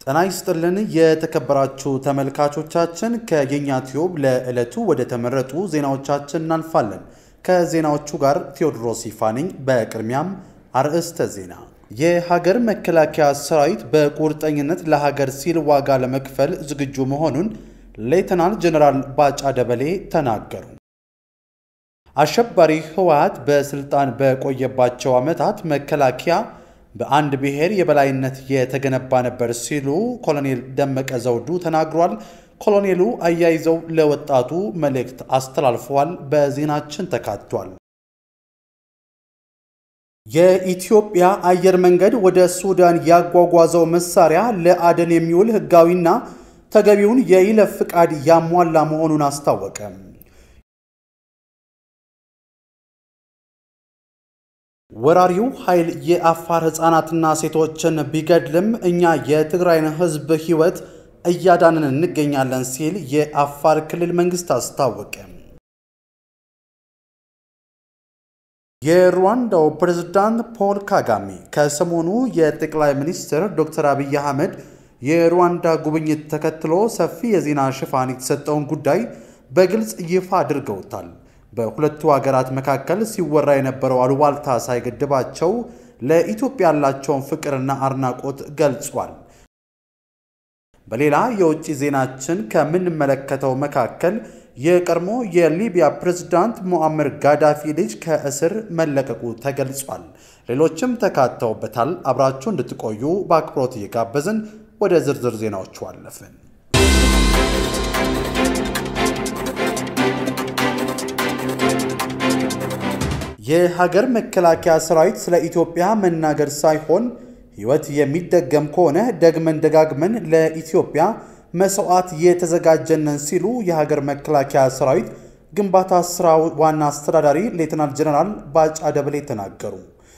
ጤና ይስጥልን የተከበራችሁ ተመልካቾቻችን፣ ከየኛ ቲዩብ ለዕለቱ ወደ ተመረጡ ዜናዎቻችን እናልፋለን። ከዜናዎቹ ጋር ቴዎድሮስ ይፋ ነኝ። በቅድሚያም አርዕስተ ዜና። የሀገር መከላከያ ሰራዊት በቁርጠኝነት ለሀገር ሲል ዋጋ ለመክፈል ዝግጁ መሆኑን ሌተናል ጀነራል ባጫ ደበሌ ተናገሩ። አሸባሪ ህወሓት በስልጣን በቆየባቸው ዓመታት መከላከያ በአንድ ብሔር የበላይነት የተገነባ ነበር ሲሉ ኮሎኔል ደመቀ ዘውዱ ተናግሯል። ኮሎኔሉ አያይዘው ለወጣቱ መልእክት አስተላልፈዋል። በዜናችን ተካቷል። የኢትዮጵያ አየር መንገድ ወደ ሱዳን ያጓጓዘው መሳሪያ ለአደን የሚውል ህጋዊና ተገቢውን የይለፍ ፍቃድ ያሟላ መሆኑን አስታወቀ። ወራሪው ኃይል የአፋር ህፃናትና ሴቶችን ቢገድልም እኛ የትግራይን ህዝብ ህይወት እያዳንን እንገኛለን ሲል የአፋር ክልል መንግስት አስታወቀ። የሩዋንዳው ፕሬዝዳንት ፖል ካጋሜ ከሰሞኑ የጠቅላይ ሚኒስትር ዶክተር አብይ አህመድ የሩዋንዳ ጉብኝት ተከትሎ ሰፊ የዜና ሽፋን የተሰጠውን ጉዳይ በግልጽ ይፋ አድርገውታል። በሁለቱ ሀገራት መካከል ሲወራ የነበረው አሉባልታ ሳይገድባቸው ለኢትዮጵያ ያላቸውን ፍቅርና አድናቆት ገልጿል። በሌላ የውጭ ዜናችን ከምንመለከተው መካከል የቀድሞ የሊቢያ ፕሬዝዳንት ሞአምር ጋዳፊ ልጅ ከእስር መለቀቁ ተገልጿል። ሌሎችም ተካተውበታል። አብራችሁ እንድትቆዩ በአክብሮት እየጋበዝን ወደ ዝርዝር ዜናዎቹ አለፍን። የሀገር መከላከያ ሰራዊት ስለ ኢትዮጵያ መናገር ሳይሆን ሕይወት የሚደገም ከሆነ ደግመን ደጋግመን ለኢትዮጵያ መስዋዕት የተዘጋጀነን ሲሉ የሀገር መከላከያ ሰራዊት ግንባታ ስራ ዋና አስተዳዳሪ ሌተናል ጀነራል ባጫ ደበሌ ተናገሩ።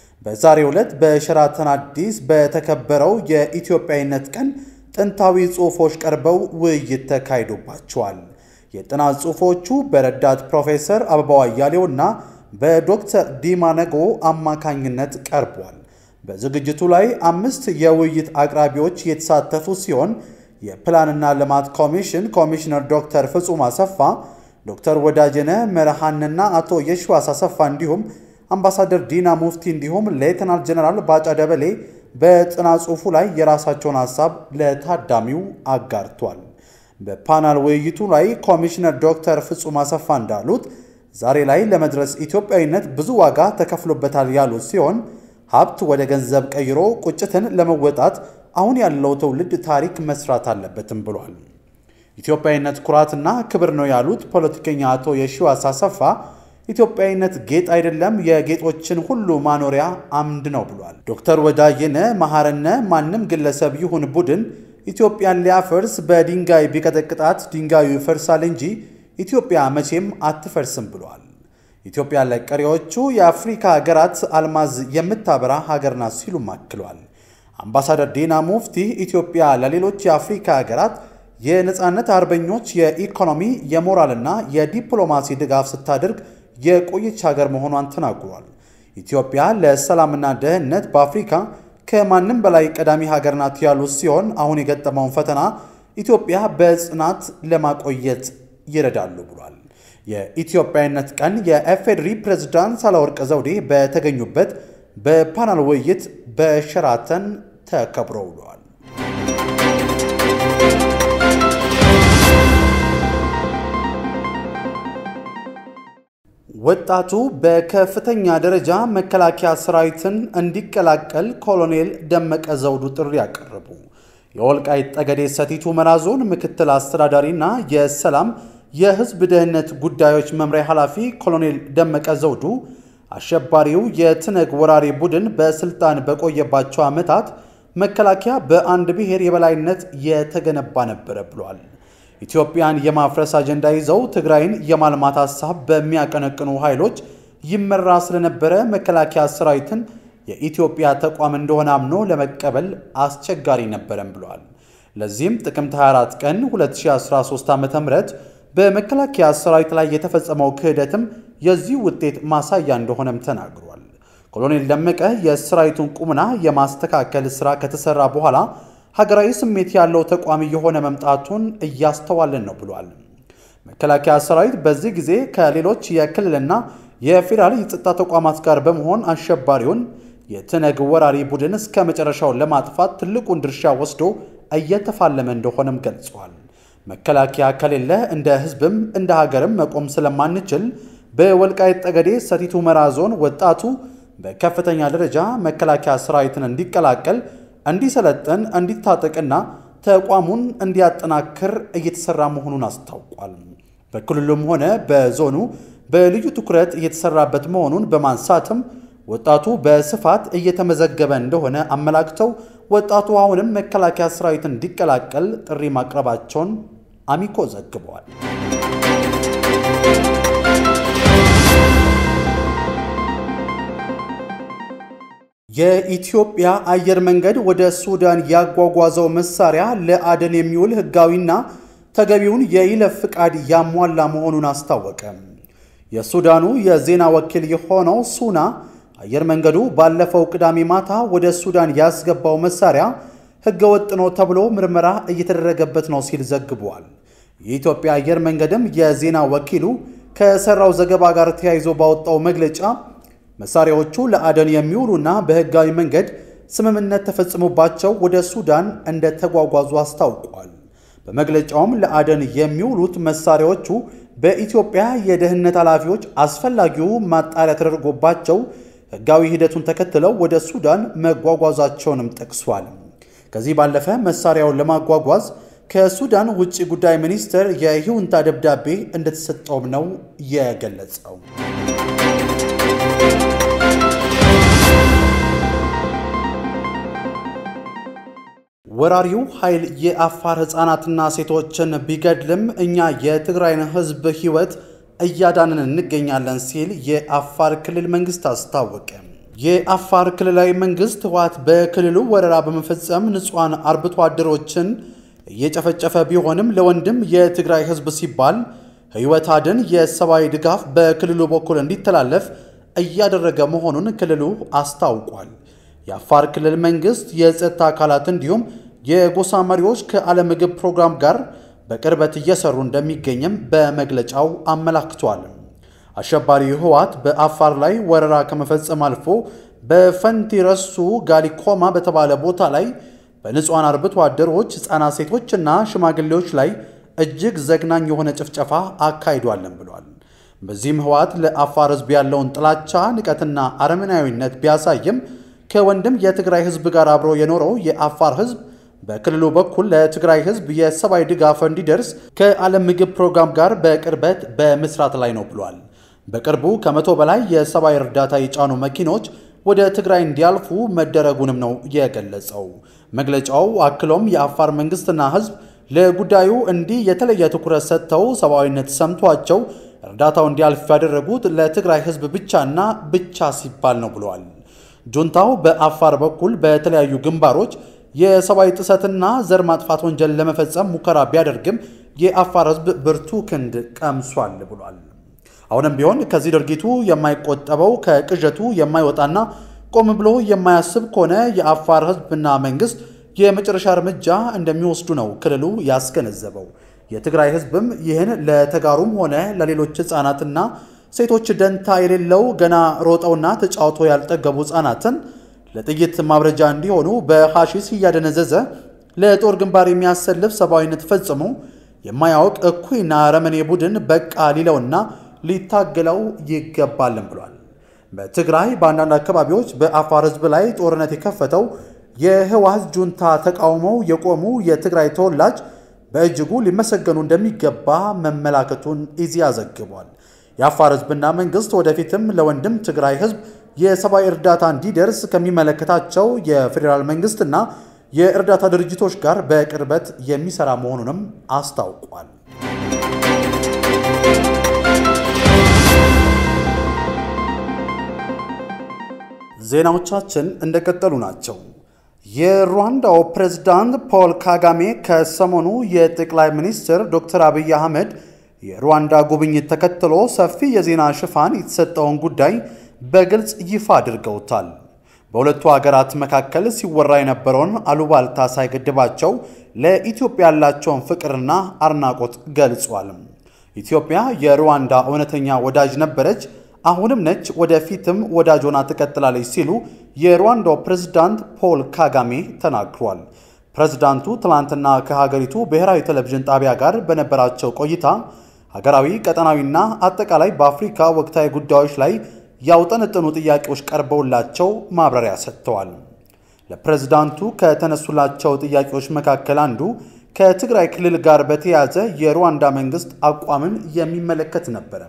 በዛሬው ዕለት በሸራተን አዲስ በተከበረው የኢትዮጵያዊነት ቀን ጥንታዊ ጽሑፎች ቀርበው ውይይት ተካሂዶባቸዋል። የጥናት ጽሑፎቹ በረዳት ፕሮፌሰር አበባው አያሌውና በዶክተር ዲማ ነጎ አማካኝነት ቀርቧል። በዝግጅቱ ላይ አምስት የውይይት አቅራቢዎች የተሳተፉ ሲሆን የፕላንና ልማት ኮሚሽን ኮሚሽነር ዶክተር ፍጹም አሰፋ፣ ዶክተር ወዳጀነ መርሃንና አቶ የሽዋስ አሰፋ እንዲሁም አምባሳደር ዲና ሙፍቲ እንዲሁም ሌተናል ጀነራል ባጫ ደበሌ በጥናት ጽሑፉ ላይ የራሳቸውን ሀሳብ ለታዳሚው አጋርቷል። በፓናል ውይይቱ ላይ ኮሚሽነር ዶክተር ፍጹም አሰፋ እንዳሉት ዛሬ ላይ ለመድረስ ኢትዮጵያዊነት ብዙ ዋጋ ተከፍሎበታል ያሉት ሲሆን ሀብት ወደ ገንዘብ ቀይሮ ቁጭትን ለመወጣት አሁን ያለው ትውልድ ታሪክ መስራት አለበትም ብሏል። ኢትዮጵያዊነት ኩራትና ክብር ነው ያሉት ፖለቲከኛ አቶ የሺዋስ አሰፋ ኢትዮጵያዊነት ጌጥ አይደለም፣ የጌጦችን ሁሉ ማኖሪያ አምድ ነው ብሏል። ዶክተር ወዳየነ መሐረነ ማንም ግለሰብ ይሁን ቡድን ኢትዮጵያን ሊያፈርስ በድንጋይ ቢቀጠቅጣት ድንጋዩ ይፈርሳል እንጂ ኢትዮጵያ መቼም አትፈርስም ብሏል። ኢትዮጵያ ለቀሪዎቹ የአፍሪካ ሀገራት አልማዝ የምታበራ ሀገር ናት ሲሉም አክሏል። አምባሳደር ዲና ሙፍቲ ኢትዮጵያ ለሌሎች የአፍሪካ ሀገራት የነፃነት አርበኞች የኢኮኖሚ የሞራልና የዲፕሎማሲ ድጋፍ ስታደርግ የቆየች ሀገር መሆኗን ተናግሯል። ኢትዮጵያ ለሰላምና ደህንነት በአፍሪካ ከማንም በላይ ቀዳሚ ሀገር ናት ያሉት ሲሆን አሁን የገጠመውን ፈተና ኢትዮጵያ በጽናት ለማቆየት ይረዳሉ ብሏል። የኢትዮጵያዊነት ቀን የኤፌድሪ ፕሬዝዳንት ሳህለወርቅ ዘውዴ በተገኙበት በፓናል ውይይት በሸራተን ተከብሮ ውሏል። ወጣቱ በከፍተኛ ደረጃ መከላከያ ሰራዊትን እንዲቀላቀል ኮሎኔል ደመቀ ዘውዱ ጥሪ አቀረቡ። የወልቃይት ጠገዴ ሰቲት ሁመራ ዞን ምክትል አስተዳዳሪና የሰላም የሕዝብ ደህንነት ጉዳዮች መምሪያ ኃላፊ ኮሎኔል ደመቀ ዘውዱ አሸባሪው የትነግ ወራሪ ቡድን በስልጣን በቆየባቸው ዓመታት መከላከያ በአንድ ብሔር የበላይነት የተገነባ ነበረ ብሏል። ኢትዮጵያን የማፍረስ አጀንዳ ይዘው ትግራይን የማልማት ሀሳብ በሚያቀነቅኑ ኃይሎች ይመራ ስለነበረ መከላከያ ሰራዊትን የኢትዮጵያ ተቋም እንደሆነ አምኖ ለመቀበል አስቸጋሪ ነበረም ብሏል። ለዚህም ጥቅምት 24 ቀን 2013 ዓ ም በመከላከያ ሰራዊት ላይ የተፈጸመው ክህደትም የዚህ ውጤት ማሳያ እንደሆነም ተናግሯል። ኮሎኔል ደመቀ የሰራዊቱን ቁምና የማስተካከል ሥራ ከተሰራ በኋላ ሀገራዊ ስሜት ያለው ተቋም እየሆነ መምጣቱን እያስተዋልን ነው ብሏል። መከላከያ ሰራዊት በዚህ ጊዜ ከሌሎች የክልልና የፌዴራል የጸጥታ ተቋማት ጋር በመሆን አሸባሪውን የትነግ ወራሪ ቡድን እስከ መጨረሻው ለማጥፋት ትልቁን ድርሻ ወስዶ እየተፋለመ እንደሆነም ገልጿል። መከላከያ ከሌለ እንደ ሕዝብም እንደ ሀገርም መቆም ስለማንችል በወልቃይት ጠገዴ ሰቲት ሁመራ ዞን ወጣቱ በከፍተኛ ደረጃ መከላከያ ሰራዊትን እንዲቀላቀል፣ እንዲሰለጥን፣ እንዲታጠቅና ተቋሙን እንዲያጠናክር እየተሰራ መሆኑን አስታውቋል። በክልሉም ሆነ በዞኑ በልዩ ትኩረት እየተሰራበት መሆኑን በማንሳትም ወጣቱ በስፋት እየተመዘገበ እንደሆነ አመላክተው ወጣቱ አሁንም መከላከያ ሰራዊትን እንዲቀላቀል ጥሪ ማቅረባቸውን አሚኮ ዘግበዋል። የኢትዮጵያ አየር መንገድ ወደ ሱዳን ያጓጓዘው መሳሪያ ለአደን የሚውል ሕጋዊና ተገቢውን የይለፍ ፍቃድ ያሟላ መሆኑን አስታወቀ። የሱዳኑ የዜና ወኪል የሆነው ሱና አየር መንገዱ ባለፈው ቅዳሜ ማታ ወደ ሱዳን ያስገባው መሳሪያ ሕገወጥ ነው ተብሎ ምርመራ እየተደረገበት ነው ሲል ዘግቧል። የኢትዮጵያ አየር መንገድም የዜና ወኪሉ ከሰራው ዘገባ ጋር ተያይዞ ባወጣው መግለጫ መሳሪያዎቹ ለአደን የሚውሉና በሕጋዊ መንገድ ስምምነት ተፈጽሞባቸው ወደ ሱዳን እንደተጓጓዙ አስታውቋል። በመግለጫውም ለአደን የሚውሉት መሳሪያዎቹ በኢትዮጵያ የደህንነት ኃላፊዎች አስፈላጊው ማጣሪያ ተደርጎባቸው ሕጋዊ ሂደቱን ተከትለው ወደ ሱዳን መጓጓዛቸውንም ጠቅሷል። ከዚህ ባለፈ መሳሪያውን ለማጓጓዝ ከሱዳን ውጭ ጉዳይ ሚኒስቴር የይሁንታ ደብዳቤ እንደተሰጠውም ነው የገለጸው። ወራሪው ኃይል የአፋር ሕፃናትና ሴቶችን ቢገድልም እኛ የትግራይን ሕዝብ ሕይወት እያዳንን እንገኛለን ሲል የአፋር ክልል መንግስት አስታወቀ። የአፋር ክልላዊ መንግስት ህወሓት በክልሉ ወረራ በመፈጸም ንጹሐን አርብቶ አደሮችን እየጨፈጨፈ ቢሆንም ለወንድም የትግራይ ሕዝብ ሲባል ሕይወት አድን የሰብአዊ ድጋፍ በክልሉ በኩል እንዲተላለፍ እያደረገ መሆኑን ክልሉ አስታውቋል። የአፋር ክልል መንግስት የጸጥታ አካላት እንዲሁም የጎሳ መሪዎች ከዓለም ምግብ ፕሮግራም ጋር በቅርበት እየሰሩ እንደሚገኝም በመግለጫው አመላክቷል። አሸባሪው ህወሓት በአፋር ላይ ወረራ ከመፈጸም አልፎ በፈንቲ ረሱ ጋሊኮማ በተባለ ቦታ ላይ በንጹሐን አርብቶ አደሮች፣ ሕፃናት፣ ሴቶችና ሽማግሌዎች ላይ እጅግ ዘግናኝ የሆነ ጭፍጨፋ አካሂዷለን ብሏል። በዚህም ህወሓት ለአፋር ህዝብ ያለውን ጥላቻ፣ ንቀትና አረመናዊነት ቢያሳይም ከወንድም የትግራይ ህዝብ ጋር አብሮ የኖረው የአፋር ህዝብ በክልሉ በኩል ለትግራይ ህዝብ የሰብአዊ ድጋፍ እንዲደርስ ከዓለም ምግብ ፕሮግራም ጋር በቅርበት በመስራት ላይ ነው ብሏል። በቅርቡ ከመቶ በላይ የሰብአዊ እርዳታ የጫኑ መኪኖች ወደ ትግራይ እንዲያልፉ መደረጉንም ነው የገለጸው። መግለጫው አክሎም የአፋር መንግስትና ህዝብ ለጉዳዩ እንዲህ የተለየ ትኩረት ሰጥተው ሰብአዊነት ሰምቷቸው እርዳታው እንዲያልፍ ያደረጉት ለትግራይ ህዝብ ብቻና ብቻ ሲባል ነው ብለዋል። ጁንታው በአፋር በኩል በተለያዩ ግንባሮች የሰብአዊ ጥሰትና ዘር ማጥፋት ወንጀል ለመፈጸም ሙከራ ቢያደርግም የአፋር ህዝብ ብርቱ ክንድ ቀምሷል ብሏል። አሁንም ቢሆን ከዚህ ድርጊቱ የማይቆጠበው ከቅዠቱ የማይወጣና ቆም ብሎ የማያስብ ከሆነ የአፋር ህዝብና መንግስት የመጨረሻ እርምጃ እንደሚወስዱ ነው ክልሉ ያስገነዘበው። የትግራይ ህዝብም ይህን ለተጋሩም ሆነ ለሌሎች ህፃናትና ሴቶች ደንታ የሌለው ገና ሮጠውና ተጫውቶ ያልጠገቡ ህፃናትን ለጥይት ማብረጃ እንዲሆኑ በሐሺስ እያደነዘዘ ለጦር ግንባር የሚያሰልፍ ሰብአዊነት ፈጽሞ የማያውቅ እኩይና ረመኔ ቡድን በቃ ሊለውና ሊታገለው ይገባልም ብሏል። በትግራይ በአንዳንድ አካባቢዎች በአፋር ህዝብ ላይ ጦርነት የከፈተው የህወሓት ጁንታ ተቃውመው የቆሙ የትግራይ ተወላጅ በእጅጉ ሊመሰገኑ እንደሚገባ መመላከቱን ኢዜአ ዘግቧል። የአፋር ህዝብና መንግስት ወደፊትም ለወንድም ትግራይ ህዝብ የሰብአዊ እርዳታ እንዲደርስ ከሚመለከታቸው የፌዴራል መንግስትና የእርዳታ ድርጅቶች ጋር በቅርበት የሚሰራ መሆኑንም አስታውቋል። ዜናዎቻችን እንደቀጠሉ ናቸው። የሩዋንዳው ፕሬዝዳንት ፖል ካጋሜ ከሰሞኑ የጠቅላይ ሚኒስትር ዶክተር አብይ አህመድ የሩዋንዳ ጉብኝት ተከትሎ ሰፊ የዜና ሽፋን የተሰጠውን ጉዳይ በግልጽ ይፋ አድርገውታል። በሁለቱ ሀገራት መካከል ሲወራ የነበረውን አሉባልታ ሳይገድባቸው ለኢትዮጵያ ያላቸውን ፍቅርና አድናቆት ገልጿል። ኢትዮጵያ የሩዋንዳ እውነተኛ ወዳጅ ነበረች፣ አሁንም ነች፣ ወደፊትም ወዳጅ ሆና ትቀጥላለች ሲሉ የሩዋንዳው ፕሬዝዳንት ፖል ካጋሜ ተናግሯል። ፕሬዝዳንቱ ትላንትና ከሀገሪቱ ብሔራዊ ቴሌቪዥን ጣቢያ ጋር በነበራቸው ቆይታ ሀገራዊ፣ ቀጠናዊና አጠቃላይ በአፍሪካ ወቅታዊ ጉዳዮች ላይ ያውጠነጠኑ ጥያቄዎች ቀርበውላቸው ማብራሪያ ሰጥተዋል። ለፕሬዝዳንቱ ከተነሱላቸው ጥያቄዎች መካከል አንዱ ከትግራይ ክልል ጋር በተያያዘ የሩዋንዳ መንግስት አቋምን የሚመለከት ነበረ።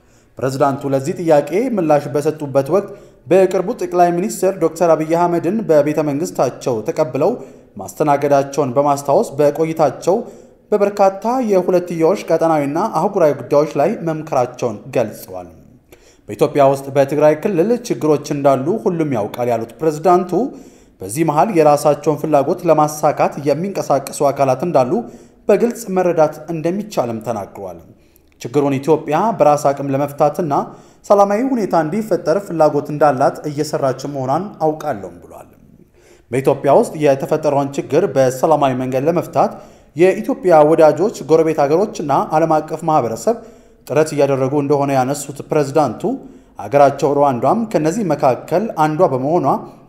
ፕሬዝዳንቱ ለዚህ ጥያቄ ምላሽ በሰጡበት ወቅት በቅርቡ ጠቅላይ ሚኒስትር ዶክተር አብይ አህመድን በቤተ መንግስታቸው ተቀብለው ማስተናገዳቸውን በማስታወስ በቆይታቸው በበርካታ የሁለትዮሽ ቀጠናዊና አህጉራዊ ጉዳዮች ላይ መምከራቸውን ገልጸዋል። በኢትዮጵያ ውስጥ በትግራይ ክልል ችግሮች እንዳሉ ሁሉም ያውቃል ያሉት ፕሬዝዳንቱ በዚህ መሃል የራሳቸውን ፍላጎት ለማሳካት የሚንቀሳቀሱ አካላት እንዳሉ በግልጽ መረዳት እንደሚቻልም ተናግረዋል። ችግሩን ኢትዮጵያ በራስ አቅም ለመፍታትና ሰላማዊ ሁኔታ እንዲፈጠር ፍላጎት እንዳላት እየሰራች መሆኗን አውቃለሁም ብሏል። በኢትዮጵያ ውስጥ የተፈጠረውን ችግር በሰላማዊ መንገድ ለመፍታት የኢትዮጵያ ወዳጆች፣ ጎረቤት ሀገሮችና ዓለም አቀፍ ማህበረሰብ ጥረት እያደረጉ እንደሆነ ያነሱት ፕሬዝዳንቱ አገራቸው ሩዋንዳም ከነዚህ መካከል አንዷ በመሆኗ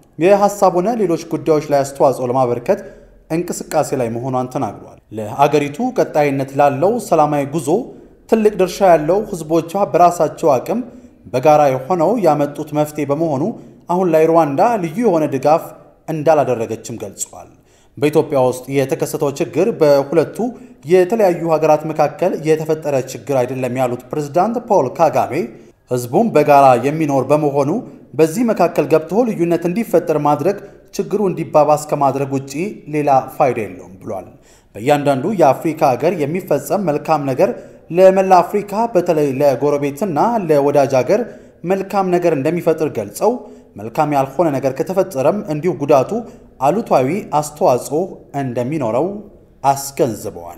የሀሳብ ሆነ ሌሎች ጉዳዮች ላይ አስተዋጽኦ ለማበርከት እንቅስቃሴ ላይ መሆኗን ተናግሯል። ለአገሪቱ ቀጣይነት ላለው ሰላማዊ ጉዞ ትልቅ ድርሻ ያለው ህዝቦቿ በራሳቸው አቅም በጋራ የሆነው ያመጡት መፍትሄ በመሆኑ አሁን ላይ ሩዋንዳ ልዩ የሆነ ድጋፍ እንዳላደረገችም ገልጸዋል። በኢትዮጵያ ውስጥ የተከሰተው ችግር በሁለቱ የተለያዩ ሀገራት መካከል የተፈጠረ ችግር አይደለም ያሉት ፕሬዝዳንት ፖል ካጋሜ ህዝቡም በጋራ የሚኖር በመሆኑ በዚህ መካከል ገብቶ ልዩነት እንዲፈጠር ማድረግ ችግሩ እንዲባባስ ከማድረግ ውጪ ሌላ ፋይዳ የለውም ብሏል። በእያንዳንዱ የአፍሪካ ሀገር የሚፈጸም መልካም ነገር ለመላ አፍሪካ በተለይ ለጎረቤትና ለወዳጅ ሀገር መልካም ነገር እንደሚፈጥር ገልጸው መልካም ያልሆነ ነገር ከተፈጠረም እንዲሁ ጉዳቱ አሉታዊ አስተዋጽኦ እንደሚኖረው አስገንዝበዋል።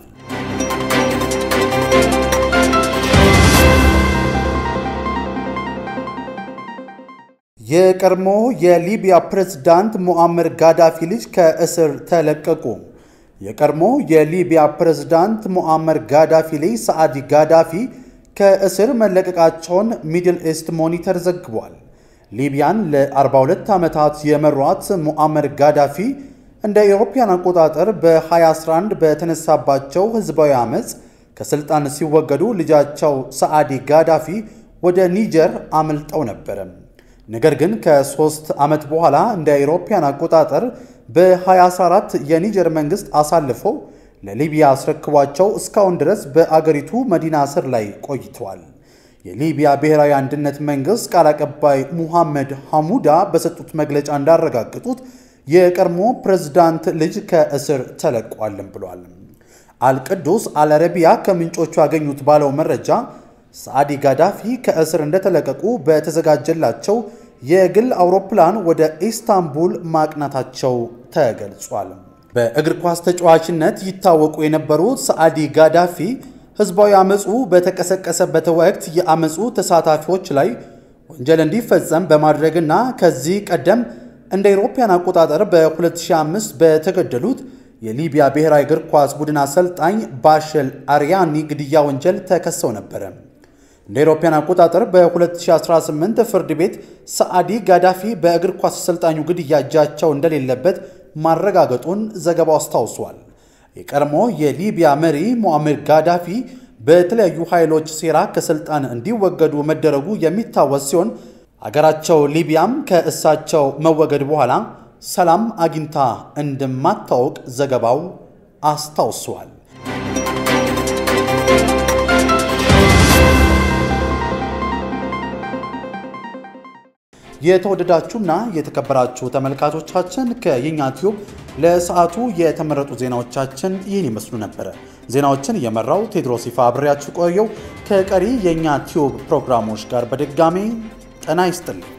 የቀድሞ የሊቢያ ፕሬዝዳንት ሙአመር ጋዳፊ ልጅ ከእስር ተለቀቁ። የቀድሞ የሊቢያ ፕሬዝዳንት ሙአመር ጋዳፊ ልጅ ሰዓዲ ጋዳፊ ከእስር መለቀቃቸውን ሚድል ኢስት ሞኒተር ዘግቧል። ሊቢያን ለ42 ዓመታት የመሯት ሙአመር ጋዳፊ እንደ አውሮፓውያን አቆጣጠር በ2011 በተነሳባቸው ህዝባዊ ዓመፅ ከስልጣን ሲወገዱ ልጃቸው ሰዓዲ ጋዳፊ ወደ ኒጀር አምልጠው ነበረ። ነገር ግን ከሶስት ዓመት በኋላ እንደ አውሮፓውያን አቆጣጠር በ2014 የኒጀር መንግስት አሳልፈው ለሊቢያ አስረክቧቸው እስካሁን ድረስ በአገሪቱ መዲና ስር ላይ ቆይተዋል። የሊቢያ ብሔራዊ አንድነት መንግስት ቃል አቀባይ ሙሐመድ ሐሙዳ በሰጡት መግለጫ እንዳረጋገጡት የቀድሞ ፕሬዝዳንት ልጅ ከእስር ተለቋልም ብሏል። አልቅዱስ አልአረቢያ ከምንጮቹ ያገኙት ባለው መረጃ ሳዕዲ ጋዳፊ ከእስር እንደተለቀቁ በተዘጋጀላቸው የግል አውሮፕላን ወደ ኢስታንቡል ማቅናታቸው ተገልጿል። በእግር ኳስ ተጫዋችነት ይታወቁ የነበሩት ሳዕዲ ጋዳፊ ህዝባዊ አመፁ በተቀሰቀሰበት ወቅት የአመፁ ተሳታፊዎች ላይ ወንጀል እንዲፈጸም በማድረግና ከዚህ ቀደም እንደ አውሮፓውያን አቆጣጠር በ2005 በተገደሉት የሊቢያ ብሔራዊ እግር ኳስ ቡድን አሰልጣኝ ባሸል አሪያኒ ግድያ ወንጀል ተከሰው ነበረ። እንደ አውሮፓውያን አቆጣጠር በ2018 ፍርድ ቤት ሰዓዲ ጋዳፊ በእግር ኳስ አሰልጣኙ ግድያ እጃቸው እንደሌለበት ማረጋገጡን ዘገባው አስታውሷል። የቀድሞ የሊቢያ መሪ ሙአመር ጋዳፊ በተለያዩ ኃይሎች ሴራ ከስልጣን እንዲወገዱ መደረጉ የሚታወስ ሲሆን አገራቸው ሊቢያም ከእሳቸው መወገድ በኋላ ሰላም አግኝታ እንደማታውቅ ዘገባው አስታውሷል። የተወደዳችሁና የተከበራችሁ ተመልካቾቻችን ከየኛ ቲዩብ ለሰዓቱ የተመረጡ ዜናዎቻችን ይህን ይመስሉ ነበረ። ዜናዎችን የመራው ቴድሮስ ይፋ አብሬያችሁ ቆየው። ከቀሪ የእኛ ቲዩብ ፕሮግራሞች ጋር በድጋሜ ጤና ይስጥልኝ።